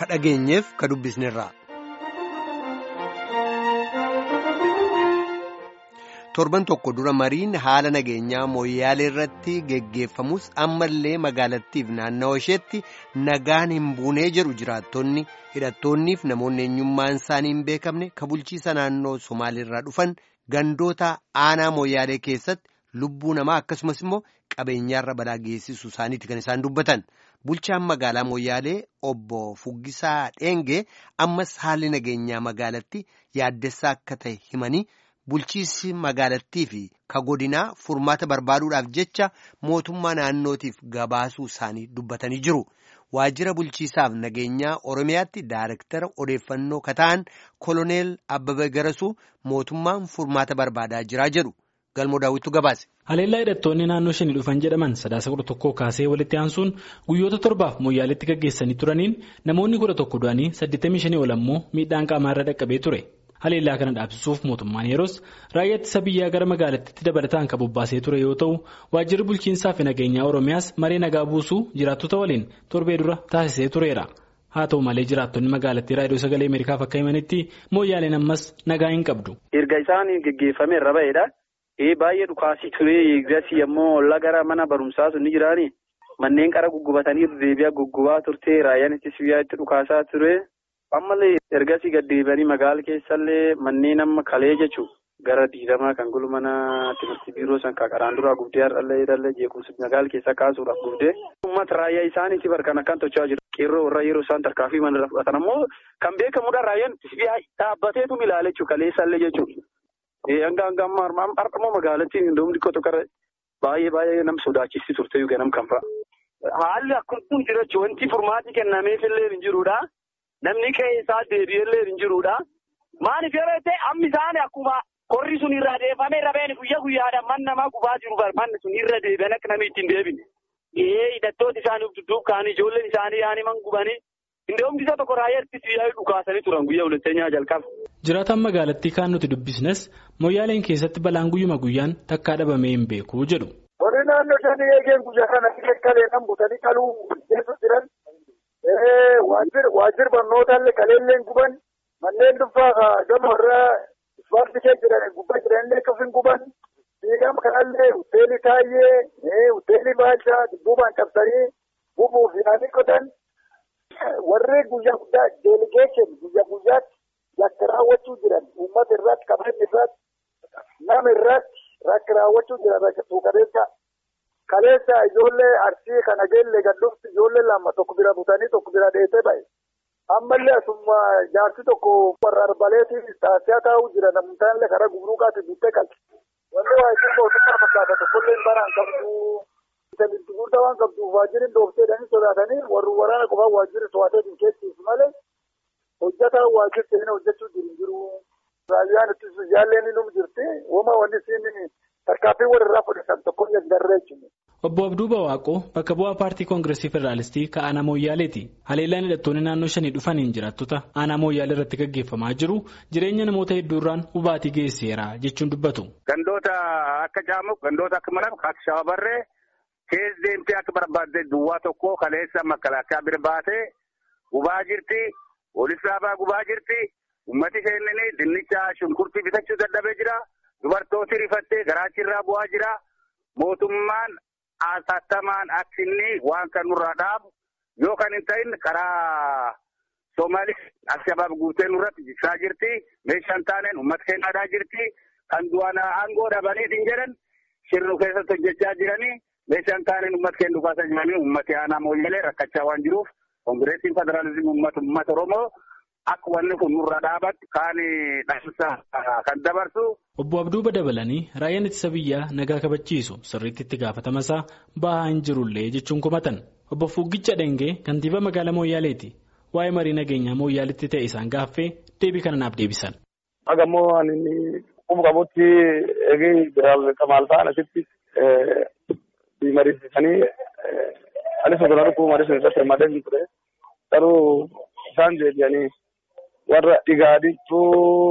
ka dhageenyeef ka dubbisnerraa. torban tokko dura mariin haala nageenyaa mooyyaalee irratti geggeeffamus ammallee magaalattiif naannawa isheetti nagaan hin buunee jedhu jiraattonni hidhattoonniif namoonni eenyummaan isaanii hin beekamne ka bulchiisa naannoo somaaliirraa dhufan gandoota aanaa mooyyaalee keessatti lubbuu namaa akkasumas immoo qabeenyaarra balaa geessisuu isaaniiti kan isaan dubbatan bulchaan magaalaa mooyyaalee obbo Fuggisaa Dheengee ammas haalli nageenyaa magaalatti yaaddessaa akka ta'e himanii. bulchiisi magaalattii fi ka godinaa furmaata barbaaduudhaaf jecha mootummaa naannootiif gabaasuu isaanii dubbatanii jiru. Waajjira bulchiisaaf nageenyaa Oromiyaatti Daayirektara odeeffannoo kataan koloneel Abbabee Garasuu mootummaan furmaata barbaadaa jiraa jedhu. Galmoo daawwitu gabaase. Haleellaa hidhattoonni naannoo shanii dhufan jedhaman sadaasa kudha tokkoo kaasee walitti aansuun guyyoota torbaaf mooyyaaleetti gaggeessanii turaniin namoonni kudha tokko du'anii saddeettamii shanii ol ammoo miidhaan qaamaarra dhaqqabee ture. Haleellaa kana dhaabsisuuf mootummaan yeroos raayyaa ittisa biyyaa gara magaalattiitti dabalataan kan bobbaasee ture yoo ta'u waajjirri bulchiinsaa fi nageenyaa Oromiyaas maree nagaa buusuu jiraattota waliin torbee dura taasisee tureera. Haa ta'u malee jiraattonni magaalattii raadiyoo sagalee Ameerikaaf akka himanitti mooyyaaleen ammas nagaa hin qabdu. Erga isaan geggeeffame irra ba'eedha. Baay'ee dhukaasii ture eegasii ammoo ollaa gara mana barumsaa sun ni jiraani. Manneen qara guggubatanii deebi'aa guggubaa turte raayyaan ittisa biyyaa itti dhukaasaa ture. Ammallee ergasii gaddeebanii magaala keessallee manneen amma kalee jechuun gara diidamaa kan gulu mana timirtii biiroo san qaraan duraa gubdee har'allee hidhallee jeequmsa magaala keessaa kaasuudhaaf gubdee. Uummata raayyaa isaaniitii barkan akkan tochaa jiru. Qeerroo warra yeroo isaan tarkaanfii mana irra fudhatan ammoo kan beekamudha raayyaan dhaabbateetu ilaala jechuudha kaleessallee jechuudha. Hanga hanga amma har'ammoo magaalattiin iddoo xiqqoo qara baay'ee baay'ee nama sodaachisii turte ganam kan fa'a. Haalli akkuma jira wanti furmaati kennameefillee hin jirudha. Namni qe'ee isaa deebi'ellee hin jirudha. Maaliif yeroo ta'e amma isaan akkuma qorri sun irraa deefamee rabeen guyyaa guyyaadhaan man namaa gubaa jiru manni sun irra deebi'an akka namni ittiin deebine. Ee hidhattooti isaanii dudduub kaanii ijoolleen isaanii yaani man gubanii inni oomishisa tokko raayyaa ittisa biyyaa dhukaasanii turan guyyaa walitteenyaa jalqaba. Jiraataan magaalattii kaan nuti dubbisnes mooyyaaleen keessatti balaan guyyuma guyyaan takkaa dhabamee hin beeku jedhu. Warri naannoo shanii eegeen guyyaa kana kalee kan butanii qaluu keessa jiran. waajjir barnootaallee kaleelleen guban manneen dhuunfaa gama irraa ispaartii kee jiran gubbaa jiranillee akkasumas guban fiigama kanallee hoteelii taayyee hoteelii baalchaa dudduubaan cabsanii gubuuf yaanii qotan warri guyyaa guddaa deeligeeshin guyyaa guyyaatti yakka raawwachuu jiran uummata irratti qabeenya irratti nama irratti rakka raawwachuu jiran rakka tuuqabeessa. Kaleessa ijoollee arsii kana geellee gandufti ijoollee lama tokko bira butanii tokko bira dheessee ba'e. Ammallee asuma jaarsi tokko warra arbaleetiif taasisaa taa'uu jira namtaallee karaa gubruuqaatti bittee qalti. Wanni waajjirri mootummaa fakkaata tokkollee baraan qabdu. Bitamilti guddaa waan qabduuf waajjirri dhoofteedhanii sodaatanii warri waraana qofaa waajjirri to'ateetiin keessis malee hojjetaa waajjirri seenaa hojjechuu jiru jiru. Raayyaan ittisa jaalleen ni jirti. Wama wanni siin tarkaanfii warra fudhatan tokko hin darreechine. Obbo Abduu Bawaaqoo bakka bu'aa paartii koongireesii federaalistii ka aanaa Mooyyaaleeti. Haleellaan hidhattoonni naannoo shanii dhufaniin jiraattota aanaa Mooyyaalee irratti gaggeeffamaa jiru jireenya namoota hedduurraan hubaatii geessiseera jechuun dubbatu. Gandoota akka Caamuq, gandoota akka Malab, akka Shawabarree keessa deemtee akka barbaadde duwwaa tokko kaleessa makalaakaa bira baatee gubaa jirti. Poolisi dhaabaa gubaa jirti. Uummati seennanii dinnicha shunkurtii bitachuu dadhabee jira. Dubartooti rifattee garaachirraa bu'aa jira. Mootummaan Asattamaan akka inni waan kan nurraa dhaabu yoo kan hin ta'in karaa Soomaalis Alshabaab guutee nurratti jigsaa jirti. Meeshaan taaneen uummata keenyaadhaa jirti. Kan du'aan aangoo dhabaniitiin jedhan shirnu keessatti hojjechaa jiranii meeshaan taaneen uummata keenya dhufaasaa jiranii uummati aanaa mooyyalee rakkachaa waan jiruuf koongireesiin federaalizimii uummata uummata Oromoo akka wanni kun nurra dhaabatti kaan dhaamsa kan dabarsu. Obbo Abduuba dabalanii raayyaan ittisa biyyaa nagaa kabachiisu sirriitti itti gaafatama isaa bahaa hin jirullee jechuun kumatan. Obbo Fuggicha Dhengee kantiibaa magaalaa Mooyyaaleeti. Waa'ee marii nageenyaa Mooyyaaleetti ta'e isaan gaaffee deebii kana naaf deebisan. Agammoo ani quba qabutti eegee biraal kamaal ta'an asitti mariisisanii anis osoo dhukkuba mariisu irratti hirmaatee hin ture. Garuu isaan deebi'anii warra dhigaadittuu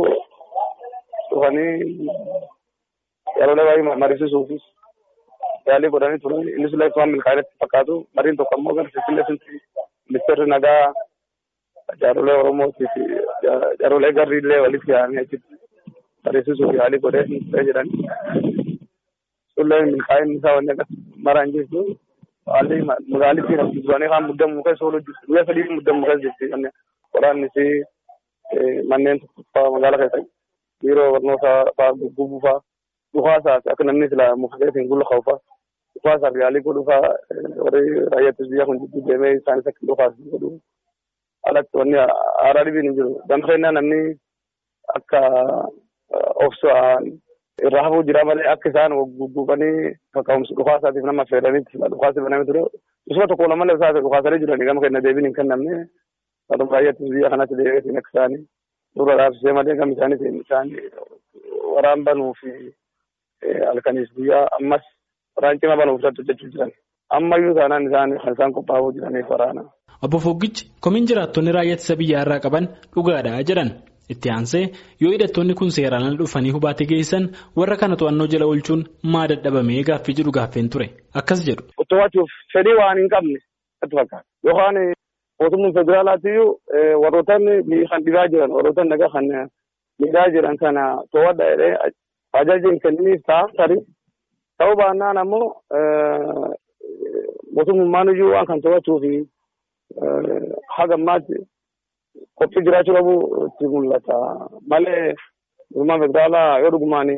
dhufanii yeroolee baay'ee mariisisuufis yaalii godhanii turan innis illee waan milkaa'inatti fakkaatu mariin tokko ammoo gara Finfinnee sunti ministeerri nagaa jaarolee Oromootii fi jaarolee garriillee walitti yaa'anii achitti barreessisuuf yaalii godhee jedhan. Sullee milkaa'inni isaa wanni akkas maraan jirtu haalli magaalittiin as duranii kaan muddamuu keessa oolu jirtu guyyaa sadii muddamuu keessa jirti waraanni fi manneen fa'aa magaalaa keessa biiroo barnootaa fa'aa guggubuu fa'aa dhukaasaa akka namni sila mufteetiin gulla qabu fa'aa dhukaasaaf yaalii godhuu fa'aa warri raayyaattis biyya kun jidduu deemee isaanis akka dhukaas godhuu alatti wanni haaraa dhibiin hin jiru danfeenyaa namni akka obsaan irraa hafuu jira malee akka isaan gugguufanii kaka'umsi dhukaasaatiif nama affeeranitti dhukaasi banamee ture isuma tokko lama malee isaati dhukaasanii jiranii gama kenna deebiin hin kennamne Adum raayyaattis biyya kanatti deebiitiin akka isaanii dura dhaabsisee malee gama isaaniitiin isaanii waraan banuu fi halkaniis guyyaa ammas waraan cima banuuf irratti hojjechuu jiran. Ammayyuu taanaan isaanii kan isaan qophaa'uu jiraniif waraana. Obbo Foggichi komiin jiraattonni raayyaa ittisa biyyaa irraa qaban dhugaadha jedhan. Itti aansee yoo hidhattoonni kun seeraan ala dhufanii hubaatii geessan warra kana to'annoo jala oolchuun maa dadhabamee gaaffii jedhu gaaffeen ture. Akkas jedhu. To'achuuf fedhii waan hin qabne natti fakkaata. Yookaan mootummaan federaalaatiyyuu warroottan kan dhibaa jiran warroottan nagaa kan miidhaa jiran kana to'adha jedhee ajaja hin kenniniif ta'a tarii ta'uu baannaan ammoo mootummaan iyyuu waan kan to'achuu fi haga ammaatti qophii jiraachuu qabu itti mul'ata malee mootummaan federaalaa yoo dhugumaan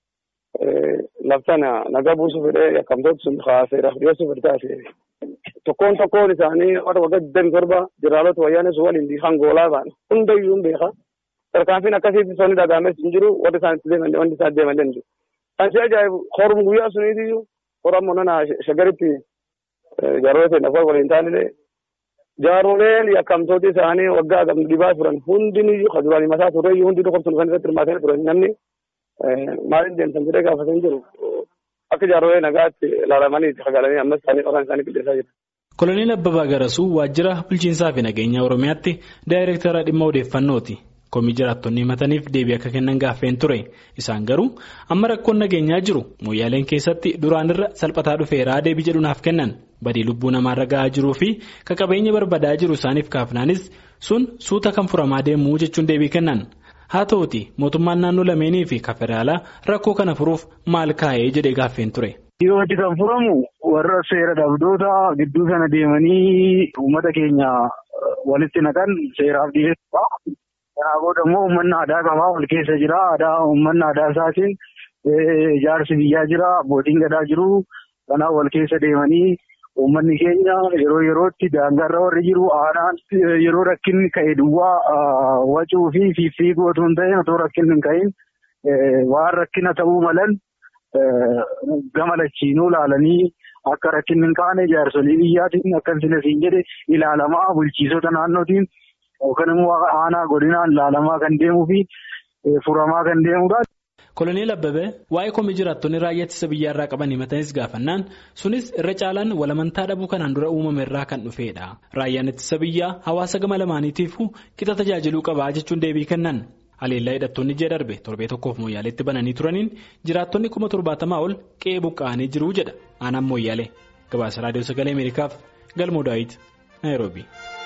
laftana nagaa buusuu fedhee yakkamtoota sun kaaseera dhiyeessuu fedhe taate tokkoon tokkoon isaanii warra waggaa digdami torba jeneraaloota wayyaanis waliin kan goolaa ba'an hundayyuu hin beeka. Tarkaanfiin akkasiitti sonni dhagaames hin jiru warri isaan itti deeman wanti isaan deeman hin jiru. Kan si ajaa'ibu horum guyyaa suniitiyyuu hora ammoo nana shagaritti jaaroolee ta'e nafa waliin taanillee jaaroleen yakkamtooti isaanii waggaa gam dhibaa turan hundiniyyuu kan duraanii mataa turreeyyuu hundi dhukkubsuun kan irratti hirmaatanii turan namni maaliin deemtan jedhee gaafatanii jiru. Akka jaarolee nagaatti ilaalamanii itti fagaalanii ammas isaanii qoraan isaanii qilleessaa jiru. Koloneel Abbabaa Garasuu waajjira bulchiinsaa fi nageenya Oromiyaatti daayireektara dhimma odeeffannooti. Komii jiraattonni himataniif deebii akka kennan gaaffeen ture. Isaan garuu amma rakkoon nageenyaa jiru mooyyaaleen keessatti duraan irra salphataa dhufeeraa deebii jedhu naaf kennan. Badii lubbuu namaarra gahaa jiruu fi qabeenya barbadaa jiru isaaniif kaafnaanis sun suuta kan furamaa deemuu jechuun deebii kennan. Haa ta'uuti mootummaan naannoo lameenii fi federaalaa rakkoo kana furuuf maal kaa'ee jedhee gaaffeen ture. Dhiyootti kan furamu warra seera dhabdoota gidduu sana deemanii uummata keenya walitti naqan seeraaf dhiyeessuudha. Kanaa booda immoo uummanni aadaa qabaa wal keessa jira. Aadaa uummanni aadaa isaatiin jaarsi biyyaa jira. Abbootiin gadaa jiru. Kanaaf wal keessa deemanii uummanni keenya yeroo yerootti daangaarra warri jiru aanaan yeroo rakkinni ka'e duwwaa wacuu fi fiigguu otoo hin ta'in otoo rakkinni hin ka'in waan rakkina ta'uu malan gama lachiinuu ilaalanii akka rakkinni hin kaane jaarsolii biyyaatiin akka siin jedhe ilaalamaa bulchiisota naannootiin. Yookaan immoo aanaa godinaan ilaalamaa kan deemuu fi furamaa kan deemudha. Koloneel Abbabee waa'ee komii jiraattonni raayyaa ittisa biyyaa irraa qaban himatanis gaafannaan sunis irra caalaan walamantaa dhabuu kanaan dura uumame irraa kan dhufedha. Raayyaan ittisa biyyaa hawaasa gama lamaaniitiifuu qixa tajaajiluu qabaa jechuun deebii kennan. Haleellaa hidhattoonni ji'a darbe torbee tokkoof mooyyaaleetti bananii turaniin jiraattonni kuma torbaatamaa ol qe'ee buqqa'anii jiru jedha aanaan mooyyaalee. Gabaasa raadiyoo sagalee Ameerikaaf galmoo daawit Naayiroobii.